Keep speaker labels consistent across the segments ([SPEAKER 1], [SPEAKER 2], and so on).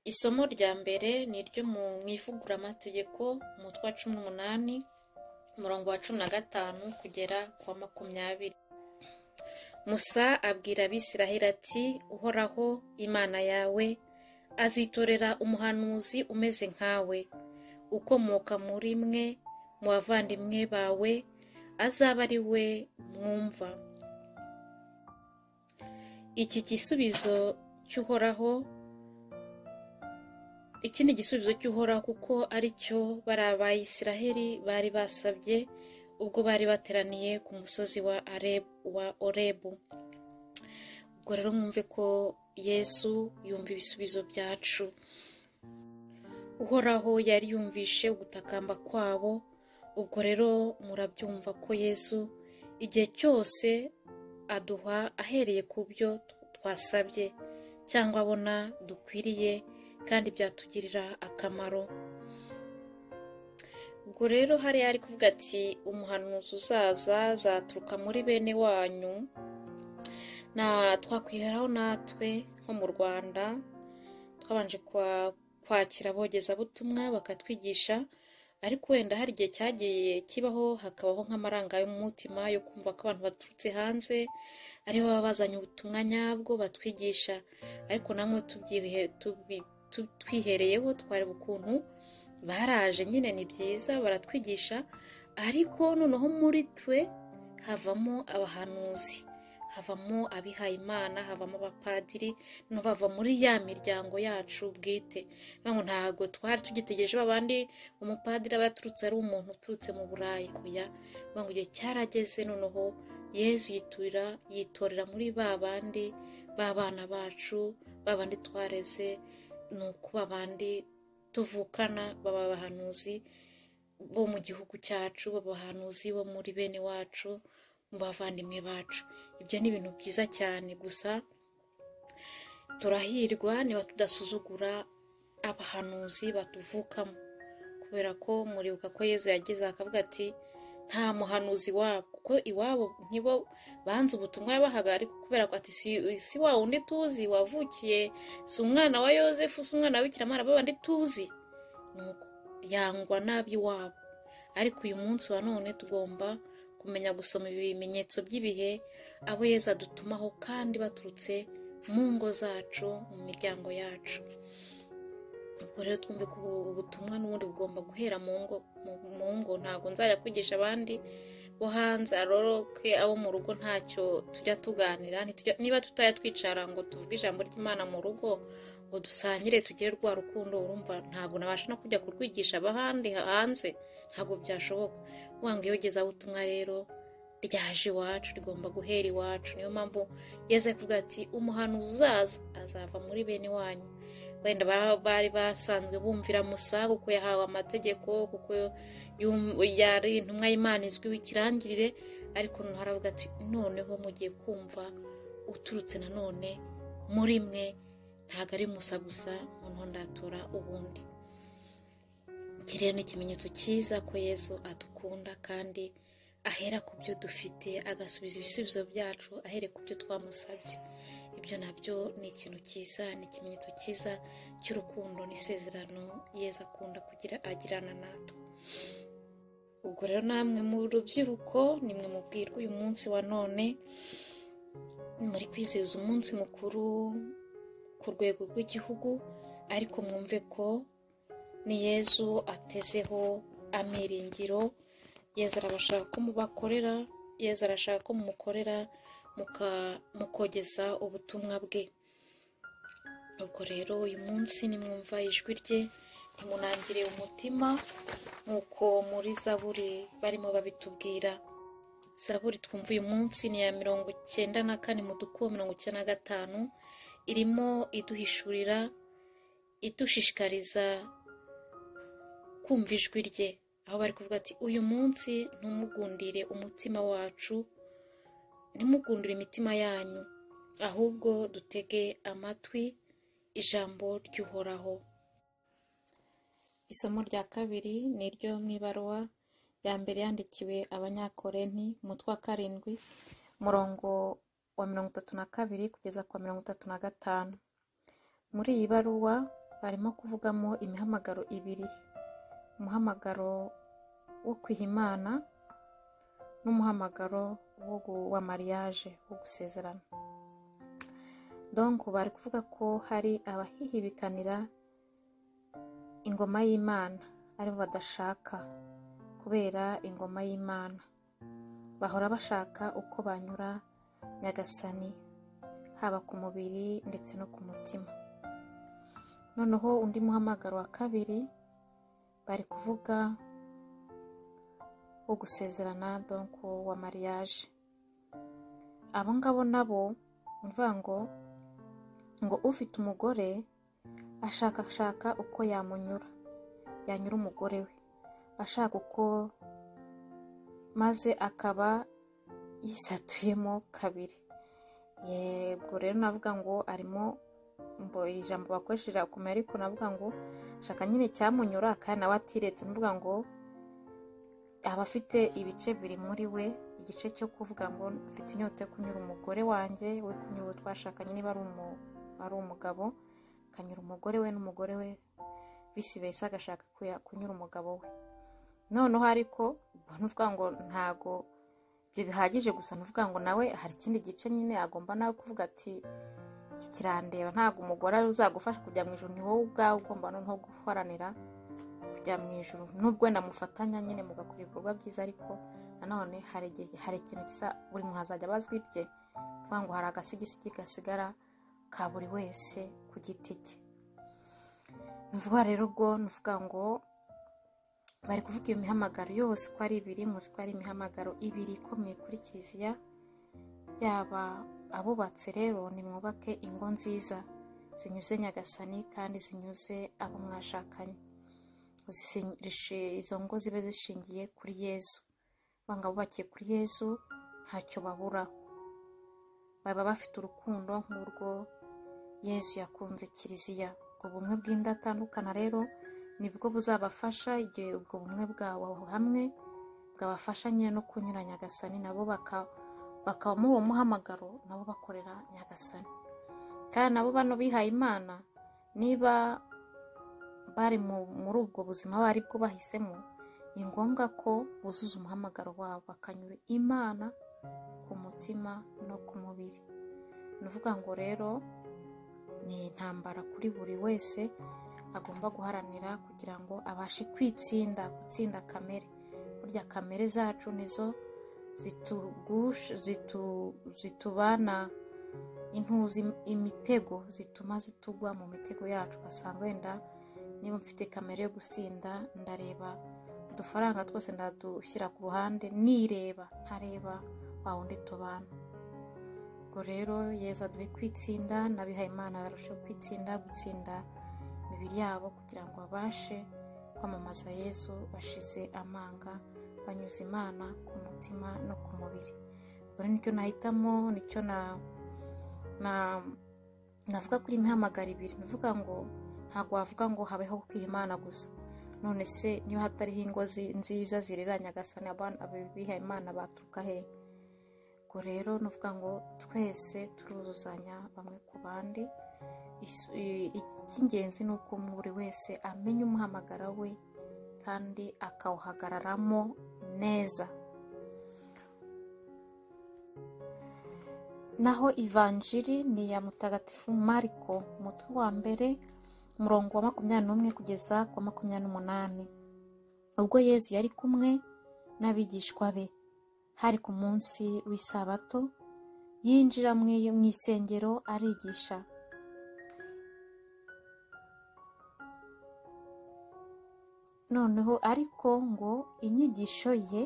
[SPEAKER 1] Isomo rya mbere ni iryo mu ivuguramategeko, umutwe wa cumi n'umunani, umurongo wa cumi na gatanu kugera ku wa makumyabiri. Musa abwira Abisiraheli ati Uhoraho, Imana yawe, azitorera umuhanuzi umeze nkawe, ukomoka muri mwe, mu bavandimwe bawe, azaba ari we mwumva. Iki gisubizo cy'Uhoraho iki ni igisubizo cy'uhoraho kuko ari cyo bari abayisiraheli bari basabye ubwo bari bateraniye ku musozi wa Arebu, wa orebu ubwo rero mwumve ko yesu yumva ibisubizo byacu uhoraho yari yumvishe ugutakamba kwabo ubwo rero murabyumva ko yesu igihe cyose aduha ahereye ku byo twasabye cyangwa abona dukwiriye kandi byatugirira akamaro ubwo rero hariya ari kuvuga ati umuhanuzi uzaza azaturuka muri bene wanyu na twakwiheraho natwe nko mu rwanda twabanje kwakira abogezabutumwa bakatwigisha ariko wenda hari igihe cyagiye kibaho hakabaho nk'amaranga yo mu mutima yo kumva ko abantu baturutse hanze aribo baba bazanye ubutumwa nyabwo batwigisha ariko namwe twihereyeho twareba ukuntu baraje nyine ni byiza baratwigisha ariko noneho muri twe havamo abahanuzi havamo abihayimana havamo abapadiri bava muri ya miryango yacu bwite ntabwo twari tugitegereje babandi umupadiri aba yaturutse ari umuntu uturutse mu burayi kuya bangu igihe cyarageze noneho yezu yiturira yitorera muri ba bandi b'abana bacu bandi twareze ni uko babandi tuvukana baba abahanuzi bo mu gihugu cyacu baba abahanuzi bo muri bene wacu mu bavandimwe bacu ibyo ni ibintu byiza cyane gusa turahirwa niba tudasuzugura abahanuzi batuvukamo kubera ko muribuka ko yezu yageze akavuga ati nta muhanuzi wabo kuko iwabo nibo banze ubutumwa yabahaga ariko kubera ko ati si wa wundi tuzi wavukiye si umwana wa yosefu si umwana w'abikiramana babandi tuzi yangwa nab'iwabo ariko uyu munsi wa none tugomba kumenya gusoma ibimenyetso by'ibihe abo yeza dutumaho kandi baturutse mu ngo zacu mu miryango yacu ubwo rero twumve ko ubutumwa n'ubundi bugomba guhera mu ngo mu ngo ntabwo nzajya kwigisha abandi bo hanze aroroke abo mu rugo ntacyo tujya tuganira niba tutajya twicara ngo tuvuge ijambo ry'imana mu rugo ngo dusangire tugire rwa rukundo urumva ntabwo nabasha no kujya kurwigisha abahandi hanze ntabwo byashoboka ngo iyogezabutumwa rero ryaje iwacu rigomba guhera iwacu niyo mpamvu yeze kuvuga ati umuhanuzi uzaza azava muri bene wanyu wenda bari basanzwe bumvira musa kuko yahawe amategeko kuko yari intumwa y'imana izwiho ikirangirire ariko noneho aravuga ati noneho mugiye kumva uturutse nanone muri mwe ntabwo ari musa gusa noneho ndatora ubundi iki rero ni ikimenyetso cyiza ko yesu adukunda kandi ahera ku byo dufite agasubiza ibisubizo byacu ahere ku byo twamusabye ibyo nabyo ni ikintu cyiza ni ikimenyetso cyiza cy'urukundo n'isezerano yeza akunda kugira agirana natwe ubwo rero namwe mu rubyiruko nimwe mubwirwa uyu munsi wa none muri kwizihiza umunsi mukuru ku rwego rw'igihugu ariko mwumve ko ni yezu atezeho amiringiro yeza arabashaka ko mubakorera yeza arashaka ko mumukorera mukogeza ubutumwa bwe ubwo rero uyu munsi nimwumva ijwi rye nimunangire umutima nk'uko muri zaburi barimo babitubwira zaburi twumva uyu munsi ni iya mirongo icyenda na kane mu dukubo mirongo icyenda na gatanu irimo iduhishurira idushishikariza kumva ijwi rye aho bari kuvuga ati uyu munsi ntumugundire umutima wacu ntimugundire imitima yanyu ahubwo dutege amatwi ijambo ry'uhoraho isomo rya kabiri ni ryo mu ibaruwa ya mbere yandikiwe abanyakorenti umutwe wa karindwi umurongo wa mirongo itatu na kabiri kugeza ku wa mirongo itatu na gatanu muri iyi baruwa barimo kuvugamo imihamagaro ibiri umuhamagaro wo kwiha imana n'umuhamagaro wo gu- wa mariage wo gusezerana donc bari kuvuga ko hari abahihibikanira ingoma y'imana aribo badashaka kubera ingoma y'imana bahora bashaka uko banyura nyagasani haba ku mubiri ndetse no ku mutima noneho undi muhamagaro wa kabiri bari kuvuga wo gusezerana donc wa mariage abo ngabo nabo ni ukuvuga ngo ngo ufite umugore ashakashaka uko yamunyura yanyura umugore we ashaka uko maze akaba yisatuyemo kabiri Ye, ubwo rero navuga ngo arimo mbo ijambo bakoresha rirakomeye ariko navuga ngo shaka nyine cyamunyura kandi nawe atiretse navuga ngo aba afite ibice biri muri we igice cyo kuvuga ngo mfite inyota yo kunyura umugore wanjye we kunyura uwo twashakanye niba ari umu- ari umugabo akanyura umugore we n'umugore we visi versa agashaka kuya- kunyura umugabo we noneho ariko ubwo nuvuga ngo ntago ibyo bihagije gusa nuvuga ngo nawe hari ikindi gice nyine agomba nawe kuvuga ati iki kirandeba ntabwo umugore ari uzagufasha kujya mu ijoro ni wowe ubwawe ugomba noneho guharanira kujya mu ijoro nubwo wenda mufatanya nyine mugakora ibikorwa byiza ariko nanone hari igihe hari ikintu gisa buri muntu azajya abazwa ibye kuvuga ngo hari agasigisigi gasigara ka buri wese ku giti cye ni ukuvuga rero ubwo ni ukuvuga ngo bari kuvuga iyo mihamagaro yose uko ari ibiri muzi ko ari imihamagaro ibiri ikomeye kuri kiliziya yaba abubatse rero nimwubake ingo nziza zinyuze nyagasani kandi zinyuze abo mwashakanye Zisi- rishi- izo ngo zibe zishingiye kuri yezu banga bubakiye kuri yezu ntacyo babura baba bafite urukundo nk'urwo yezu yakunze kiliziya ubwo bumwe bw'indatandukana rero nibwo buzabafasha igihe ubwo bumwe bwabo hamwe bwabafasha nyine no kunyura nyagasani nabo baka- bakaba muri uwo muhamagaro nabo bakorera nyagasani kandi nabo bano bihaye imana niba bari mu- muri ubwo buzima bari bwo bahisemo ni ngombwa ko buzuza umuhamagaro wabo bakanyura imana ku mutima no ku mubiri ni ukuvuga ngo rero ni intambara kuri buri wese agomba guharanira kugira ngo abashe kwitsinda gutsinda kamere burya kamere zacu nizo zitugusha zitu- zitubana intuzi imitego zituma zitugwa mu mitego yacu ugasanga wenda niba mfite kamere yo gusinda ndareba udufaranga twose ndadushyira ku ruhande nireba ntareba wa wundi tubana ubwo rero yeza duhe kwitsinda n'abihaye imana barusheho kwitsinda gutsinda imibiri yabo kugira ngo babashe kwamamaza yesu bashize amanga banyuze imana ku mutima no ku mubiri ubwo rero nicyo nahitamo nicyo na na navuga kuri mihamagara ibiri navuga ngo ntabwo wavuga ngo habeho kwiha imana gusa none se niba hatariho ingo zi- nziza zirera nyagasani abana abihaye imana baturuka hehe ubwo rero nuvuga ngo twese turuzuzanya bamwe ku bandi Isu- i- icy'ingenzi ni uko buri wese amenya umuhamagara we kandi akawuhagararamo neza naho ivanjiri ni iya mutagatifu mariko umutwe wa mbere umurongo wa makumyabiri n'umwe kugeza ku wa makumyabiri n'umunani ubwo yezu yari kumwe n'abigishwa be hari ku munsi w'isabato yinjira mu mu isengero arigisha noneho ariko ngo inyigisho ye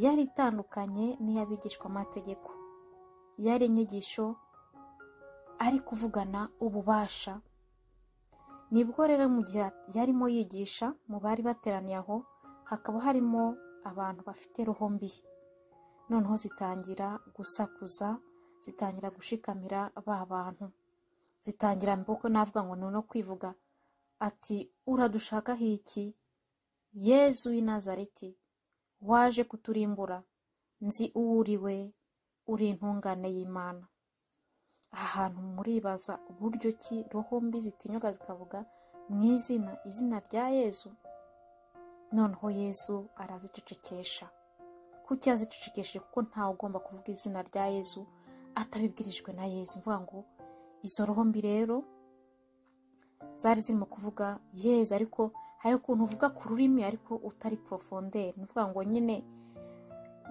[SPEAKER 1] yari itandukanye n'iy'abigishwamategeko yari inyigisho ari kuvugana ububasha nibwo rero mu gihe yarimo yigisha mu bari bateraniye aho hakaba harimo abantu bafite roho mbi noneho zitangira gusakuza zitangira gushikamira ba bantu zitangira mboko navuga ngo ni no kwivuga ati uradushakaho iki yezu w'i nazareti waje kuturimbura nzi uwo uri we uri intungane y'imana aha hantu muribaza uburyo ki roho mbi zitinyuka zikavuga mu izina izina rya yezu noneho yezu arazicecekesha kuki yazicecekeshe kuko ntawe ugomba kuvuga izina rya yezu atabibwirijwe na yezu mvuga ngo izo roho mbi rero zari zirimo kuvuga yezu ariko hari ukuntu uvuga ku rurimi ariko utari porofonderi ni ukuvuga ngo nyine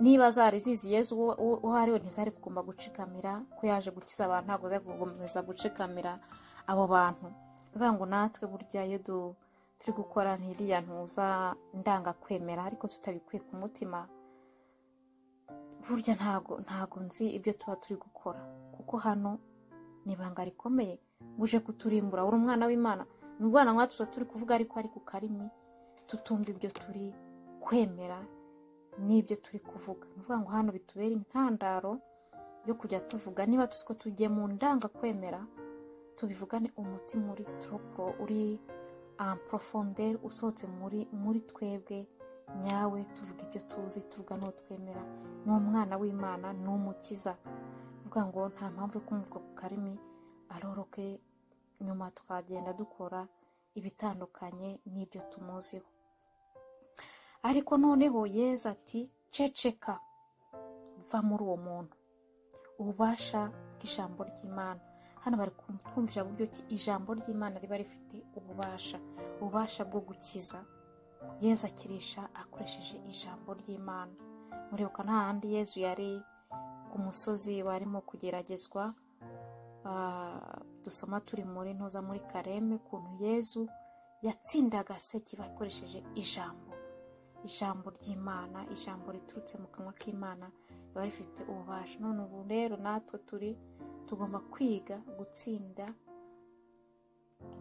[SPEAKER 1] niba zari zizi yezu uwo uwo ari we ntizari kugomba gucikamira ko yaje gukiza abantu ntabwo zari kugomba gucikamira abo bantu bivuga ngo natwe burya iyo turi gukora ntiriya ntuza ndangakwemera ariko tutabikuye ku mutima burya ntago ntago nzi ibyo tuba turi gukora kuko hano ni ibanga rikomeye uje kuturimbura uri umwana w'imana ni umwana nkatwe tuba turi kuvuga ariko ari ku karimi tutumva ibyo turi kwemera n'ibyo turi kuvuga ni ukuvuga ngo hano bitubere intandaro yo kujya tuvuga niba tuzi ko tugiye mu ndangakwemera tubivugane umutima uri turoporo uri porofonderi usohotse muri muri twebwe nyawe tuvuga ibyo tuzi tuvuga n'uwo twemera ni umwana w'imana ni umukiza uvuga ngo nta mpamvu yo kumuvuga ku karimi aroroke nyuma twagenda dukora ibitandukanye n'ibyo tumuziho ariko noneho yeza ati ceceka va muri uwo muntu ububasha bw'ijambo ry'imana hano bari kumvisha buryo ki ijambo ry'imana riba rifite ububasha ububasha bwo gukiza yezu akirisha akoresheje ijambo ry'imana muribuka nta handi yezu yari ku musozi barimo kugeragezwa dusoma turi muri ntuza muri kareme ukuntu yezu yatsindaga sekiba akoresheje ijambo ijambo ry'imana ijambo riturutse mu kanwa k'imana riba rifite ububasha none ubu rero natwe turi tugomba kwiga gutsinda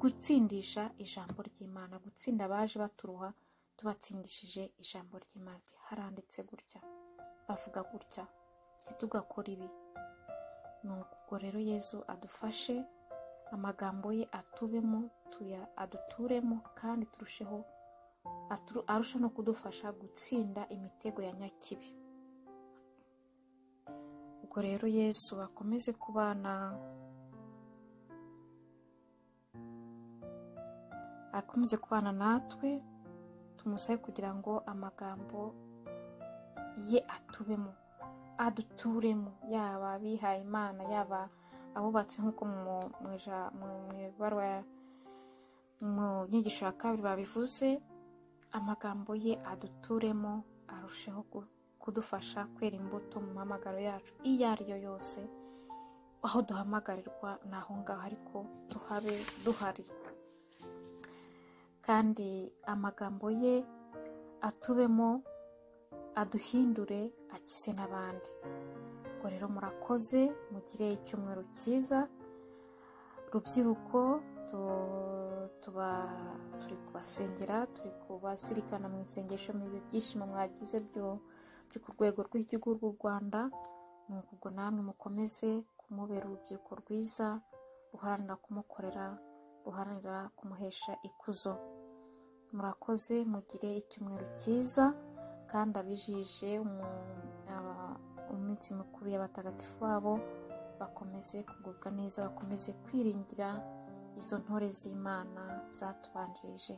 [SPEAKER 1] gutsindisha ijambo ry'imana gutsinda abaje baturuha tubatsindishije ijambo ry'imana haranditse gutya bavuga gutya ntitugakore ibi ubwo rero yezu adufashe amagambo ye atubemo tuya aduturemo kandi turusheho arusha no kudufasha gutsinda imitego ya nyakibi ubwo rero yesu akomeze kubana akomeze kubana natwe tumusabe kugira ngo amagambo ye atubemo aduturemo yaba abihaye imana yaba abubatse nk'uko mu ibaruwa mu nyigisho ya kabiri babivuze amagambo ye aduturemo arusheho kudufasha kwera imbuto mu mpamagaro yacu iyo ari yo yose aho duhamagarirwa ni aho ngaho ariko tuhabe duhari kandi amagambo ye atubemo aduhindure akise n'abandi ubwo rero murakoze mugire icyumweru cyiza rubyiruko tuba turi kubasengera turi kubazirikana mu isengesho mu byishimo mwagize byo byo ku rwego rw'igihugu rw'u rwanda ni ubwo namwe mukomeze kumubera urubyiruko rwiza ruharanira kumukorera ruharanira kumuhesha ikuzo murakoze mugire icyumweru cyiza kandi abijije umunsi mukuru y'abatagatifu babo bakomeze kugubwa neza bakomeze kwiringira izo ntore z'imana zatubanjirije